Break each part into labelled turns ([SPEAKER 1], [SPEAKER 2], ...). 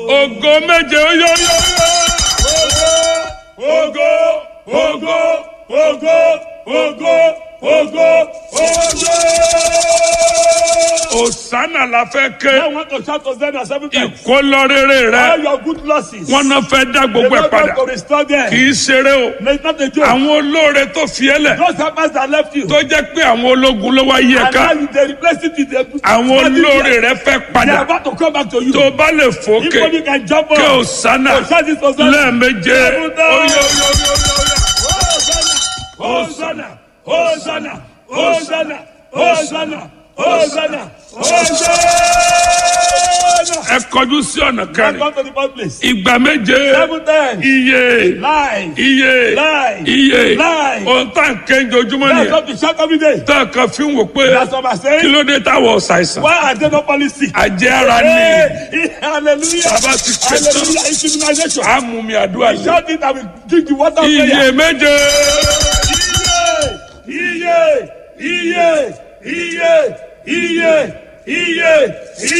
[SPEAKER 1] ògo méje ó yọ yọ yọ. ògo ògo ògo ògo ògo ògo. Òsánà la fẹ́
[SPEAKER 2] I
[SPEAKER 1] ké
[SPEAKER 2] want to shout Hosanna seven times.
[SPEAKER 1] ìkólọ́rẹ́rẹ́
[SPEAKER 2] All
[SPEAKER 1] rẹ
[SPEAKER 2] your good losses.
[SPEAKER 1] wọ́n náà fẹ́ dá
[SPEAKER 2] The
[SPEAKER 1] gbogbo ẹ̀
[SPEAKER 2] Lord
[SPEAKER 1] padà
[SPEAKER 2] want to restore them.
[SPEAKER 1] kì í ṣeré o
[SPEAKER 2] No, it's not a joke.
[SPEAKER 1] àwọn olóore tó fi ẹ́ lẹ̀
[SPEAKER 2] Those helpers that left you.
[SPEAKER 1] tó jẹ́ pé àwọn ológun ló wá yí ẹ
[SPEAKER 2] And
[SPEAKER 1] ká
[SPEAKER 2] now you they replace it with the
[SPEAKER 1] àwọn olóore rẹ fẹ́
[SPEAKER 2] They are
[SPEAKER 1] padà
[SPEAKER 2] about to come back to you.
[SPEAKER 1] tó bá lè
[SPEAKER 2] If
[SPEAKER 1] fòkè
[SPEAKER 2] only you can jump
[SPEAKER 1] kí
[SPEAKER 2] up.
[SPEAKER 1] Òsánà
[SPEAKER 2] Oh, shout this Hosanna.
[SPEAKER 1] lẹ́ẹ̀méje
[SPEAKER 2] Seven times.
[SPEAKER 1] Hosanna,
[SPEAKER 2] Hosanna, Hosanna, Hosanna, Hosanna, Hosanna.
[SPEAKER 1] ẹ kọjú sí ọ̀nà
[SPEAKER 2] Come
[SPEAKER 1] kẹrin
[SPEAKER 2] back to the first place.
[SPEAKER 1] ìgbà méje
[SPEAKER 2] Seven times.
[SPEAKER 1] iye
[SPEAKER 2] Live.
[SPEAKER 1] iye
[SPEAKER 2] Lie.
[SPEAKER 1] iye
[SPEAKER 2] Lie.
[SPEAKER 1] ohun tá à ń kéńjọ ojúmọ́
[SPEAKER 2] That's
[SPEAKER 1] nìyẹn
[SPEAKER 2] what we shout every day.
[SPEAKER 1] tá a kan fi ń wò pé
[SPEAKER 2] That's what I'm
[SPEAKER 1] kí
[SPEAKER 2] saying.
[SPEAKER 1] ló dé táwọn ṣàìsàn
[SPEAKER 2] Why are they not policy?
[SPEAKER 1] àjẹ́ ara ni
[SPEAKER 2] Hey, hallelujah.
[SPEAKER 1] Bàbá ti ké tán.
[SPEAKER 2] Hallelujah. It's immunization.
[SPEAKER 1] àmúmi àdúrà yìí
[SPEAKER 2] Shout it and we drink the water of prayer.
[SPEAKER 1] iye méje
[SPEAKER 2] Iye, iye, iye, iye, iye,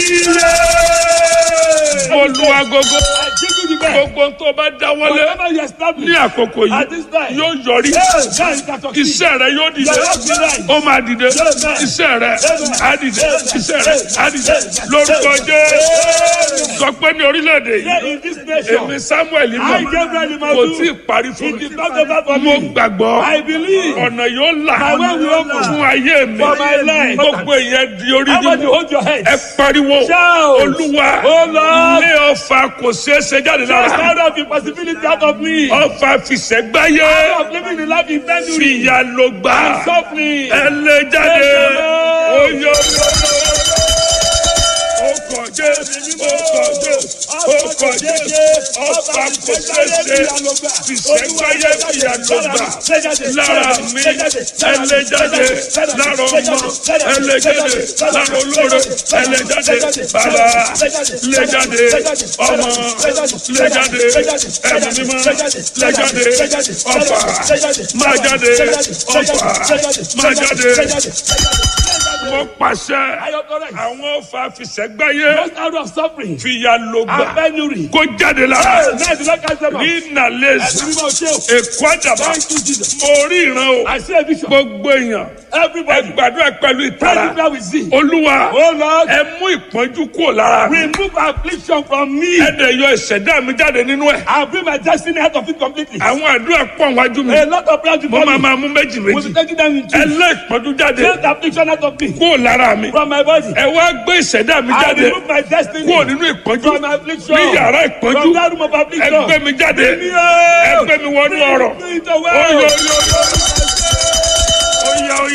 [SPEAKER 2] iye.
[SPEAKER 1] olùwàgógó
[SPEAKER 2] I give you the best.
[SPEAKER 1] gbogbo tó bá dáwọ́lé
[SPEAKER 2] Whatever you establish.
[SPEAKER 1] ní àkókò
[SPEAKER 2] At
[SPEAKER 1] yìí
[SPEAKER 2] this time.
[SPEAKER 1] yóò yọrí
[SPEAKER 2] Yes, now you can succeed.
[SPEAKER 1] iṣẹ́ rẹ yóò dìde
[SPEAKER 2] Your work be right.
[SPEAKER 1] ó máa dìde iṣẹ́ rẹ á dìde iṣẹ́ rẹ á dìde lórúkọ Jésù sọ pé ní orílẹ̀-èdè
[SPEAKER 2] Here
[SPEAKER 1] yìí
[SPEAKER 2] in this nation.
[SPEAKER 1] èmi Samuel
[SPEAKER 2] I
[SPEAKER 1] mọ̀
[SPEAKER 2] Gabriel
[SPEAKER 1] kò tí ì
[SPEAKER 2] Imadu.
[SPEAKER 1] parí fún
[SPEAKER 2] It
[SPEAKER 1] mi
[SPEAKER 2] is not over for
[SPEAKER 1] mo
[SPEAKER 2] me.
[SPEAKER 1] gbàgbọ́
[SPEAKER 2] I believe.
[SPEAKER 1] ọ̀nà yóò là
[SPEAKER 2] My way will open.
[SPEAKER 1] fún ayé mi
[SPEAKER 2] For my life.
[SPEAKER 1] gbogbo ìyẹn di orí
[SPEAKER 2] How about you
[SPEAKER 1] nínú
[SPEAKER 2] hold your head?
[SPEAKER 1] ẹ pariwo
[SPEAKER 2] Shout.
[SPEAKER 1] olúwa
[SPEAKER 2] Oh Lord.
[SPEAKER 1] ilé ọfà kò ṣeé ṣe jáde
[SPEAKER 2] Just
[SPEAKER 1] lára
[SPEAKER 2] out of the possibility out of me.
[SPEAKER 1] ọfà fìṣẹ́gbáyé
[SPEAKER 2] Out of living the life in penury.
[SPEAKER 1] fìyà ló gbà
[SPEAKER 2] Suffering.
[SPEAKER 1] ẹ lé jáde
[SPEAKER 2] Amen.
[SPEAKER 1] oyè ọkọ̀ jésù ọkọ̀ jésù ọkọ̀ jésù ọfà kò ṣeé ṣe fìṣẹ́gbáyé fìyà ló gbà lára mi ẹ lé jáde lára ọmọ ẹ lé jáde lára olóore ẹ lé jáde bàbá lé jáde ọmọ lé jáde ẹ̀mí mímọ́ lé jáde ọfà máa jáde ọfà máa jáde mo pàṣẹ àwọn ọfà fìṣẹ́gbáyé
[SPEAKER 2] Just out of suffering.
[SPEAKER 1] fìyà ló
[SPEAKER 2] And
[SPEAKER 1] gbà
[SPEAKER 2] penury.
[SPEAKER 1] kó jáde lára
[SPEAKER 2] Hey, now the Lord can say,
[SPEAKER 1] ní nàlẹ́sì
[SPEAKER 2] Everybody say,
[SPEAKER 1] èkó àdàbà
[SPEAKER 2] Thank you, Jesus.
[SPEAKER 1] mo rí ìran o
[SPEAKER 2] I see a vision.
[SPEAKER 1] gbogbo èèyàn ẹ
[SPEAKER 2] Everybody.
[SPEAKER 1] gbàdúrà pẹ̀lú ìtara
[SPEAKER 2] Everybody will see.
[SPEAKER 1] olúwa
[SPEAKER 2] Oh Lord.
[SPEAKER 1] ẹ mú ìpọ́njú kúrò lára mi
[SPEAKER 2] Remove affliction from me.
[SPEAKER 1] ẹ dẹ̀ yọ ìṣẹ̀dá mi jáde nínú ẹ̀
[SPEAKER 2] I'll bring my destiny out of it completely.
[SPEAKER 1] àwọn àdúrà pọ̀ wájú mi
[SPEAKER 2] A lot of prayers
[SPEAKER 1] mo
[SPEAKER 2] before
[SPEAKER 1] máa
[SPEAKER 2] me.
[SPEAKER 1] máa mú méjì
[SPEAKER 2] We'll
[SPEAKER 1] méjì
[SPEAKER 2] be taking them in
[SPEAKER 1] ẹ
[SPEAKER 2] two.
[SPEAKER 1] lé ìpọ́njú jáde
[SPEAKER 2] Take the affliction out of me.
[SPEAKER 1] kúrò lára mi
[SPEAKER 2] From my body.
[SPEAKER 1] ẹ wá gbé ìṣẹ̀dá mi
[SPEAKER 2] I
[SPEAKER 1] jáde
[SPEAKER 2] remove my destiny.
[SPEAKER 1] kúrò nínú ìpọ́njú
[SPEAKER 2] From affliction.
[SPEAKER 1] ní yàrá ìpọ́njú
[SPEAKER 2] From that room of
[SPEAKER 1] ẹ
[SPEAKER 2] affliction.
[SPEAKER 1] gbé mi jáde
[SPEAKER 2] Bring me
[SPEAKER 1] ẹ
[SPEAKER 2] out.
[SPEAKER 1] gbé mi wọnú
[SPEAKER 2] Bring
[SPEAKER 1] ọ̀rọ̀
[SPEAKER 2] me to where?
[SPEAKER 1] Oyo, oyo, oyo.